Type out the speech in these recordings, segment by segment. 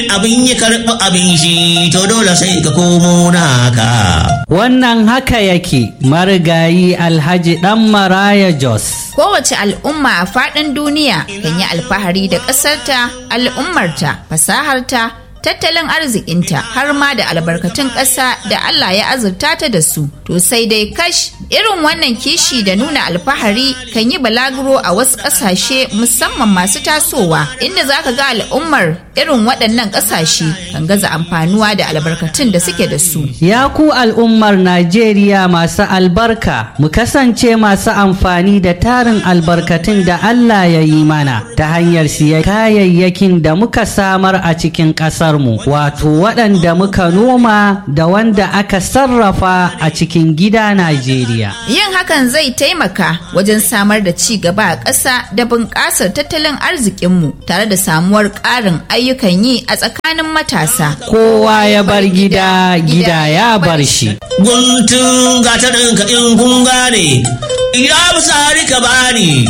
abin ya karɓi abin shi to dole sai ka komo naka. Wannan haka yake marigayi Alhaji ɗan Maraya Jos. Kowace al'umma a faɗin duniya kan yi alfahari da ƙasarta, al'ummarta, fasaharta, tattalin arzikinta har ma da albarkatun ƙasa da Allah ya azurta ta da su. To sai dai kash irin wannan kishi da nuna alfahari kan yi balaguro a wasu ƙasashe musamman masu tasowa inda za ka ga al'ummar irin waɗannan ƙasashe kan gaza amfanuwa da albarkatun da suke da su. Ya ku al'ummar Najeriya masu albarka, mu kasance masu amfani da tarin albarkatun da Allah ya yi mana ta hanyar siya kayayyakin da muka samar a cikin ƙasarmu, wato waɗanda muka noma da wanda aka sarrafa a cikin gida Najeriya. Yin hakan zai taimaka wajen samar da ci gaba a ƙasa da bunƙasar tattalin arzikinmu tare da samuwar ƙarin ayyukan yi a tsakanin matasa. Kowa ya bar gida, gida ya bar shi. Guntun gatarin ka in kun gane, ya fi ka bani.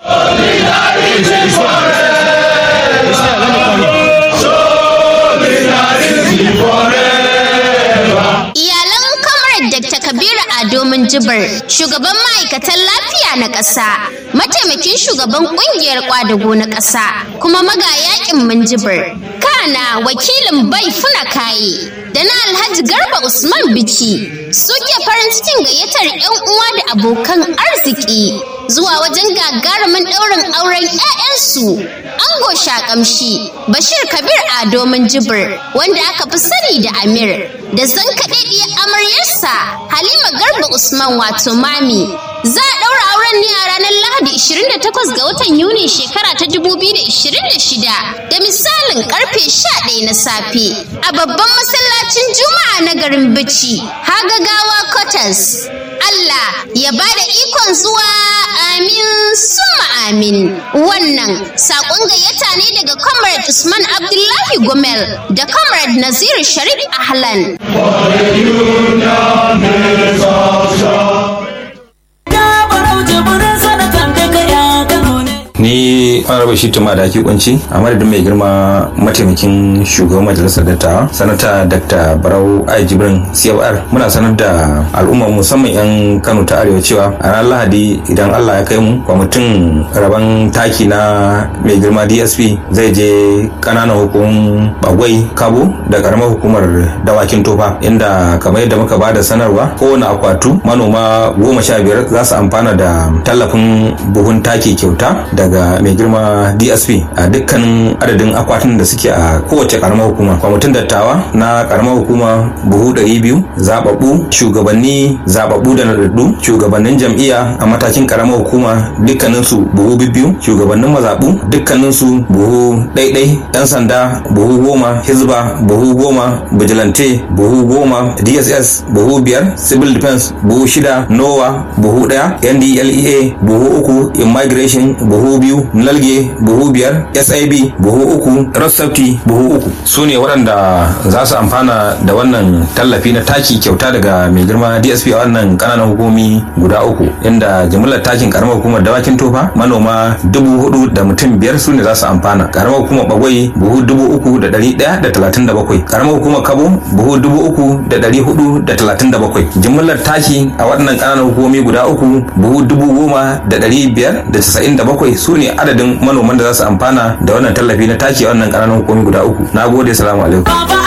Iyalan Comrade Dr. Kabiru Ado Minjibir, shugaban ma'aikatan lafiya na ƙasa, mataimakin shugaban ƙungiyar ƙwadago na ƙasa, kuma magayakin Minjibir. Kana wakilin bai funa kaye da na Alhaji Garba Usman Bici suke farin cikin gayyatar 'yan uwa da abokan arziki zuwa wajen gagarumin ɗaurin auren 'ya'yansu. Ango Shakamshi, Bashir Kabir Ado Minjibir, wanda aka fi sani da Amir, da zankaɗaɗɗiyar amaryarsa Halima Garba Usman wato Mami. Za a ɗaura auren ne a ranar Lahadi 28 ga watan Yuni shekara ta 2026 da misalin karfe 11 na safe a babban masallacin Juma'a na garin Bichi, Hagagawa Quarters. Allah ya ba da ikon zuwa amin summa amin. Wannan saƙon gayyata ne daga Comrade Usman Abdullahi Gomel da Comrade Nazir Sharif Ahlan. ni honorable shi tuma da ake kunci a madadin mai girma mataimakin shugaban majalisar dattawa sanata dr barau ai jibrin cfr muna sanar da al'umma musamman yan kano ta arewa cewa a ranar lahadi idan allah ya kai mu kwamitin rabon taki na mai girma dsp zai je kananan hukumun bagwai kabo da karamar hukumar dawakin tofa inda kamar yadda muka bada sanarwa kowane akwatu manoma goma sha biyar za su amfana da tallafin buhun taki kyauta daga mai girma dsp a dukkanin adadin akwatin da suke a kowace karamar hukuma kwamitin dattawa na karamar hukuma buhu 200 zababbu shugabanni zababbu da nadaddu shugabannin jam'iyya a matakin karamar hukuma dukkaninsu buhu biyu shugabannin mazaɓu dukkaninsu buhu ɗaiɗai yan sanda buhu goma hizba buhu goma vigilante buhu goma dss buhu biyar civil defense buhu shida nowa buhu ɗaya ndlea buhu uku immigration buhu biyu nalge buhu biyar sib buhu uku rostafti buhu uku su ne waɗanda za su amfana da wannan tallafi na taki kyauta daga mai girma dsp a wannan ƙananan hukumi guda uku inda jimillar takin karamar hukumar dawakin tofa manoma dubu hudu da mutum biyar su ne za su amfana karamar hukumar bagwai buhu dubu uku da ɗari ɗaya da talatin da bakwai karamar hukumar kabo buhu dubu uku da ɗari hudu da talatin da bakwai jimillar taki a waɗannan ƙananan hukumomi guda uku buhu dubu goma da ɗari biyar da casa'in da bakwai su ne adadin manoman da za su amfana da wannan tallafi na taki a wannan ƙananan hukumomi guda uku na gode salamu alaikum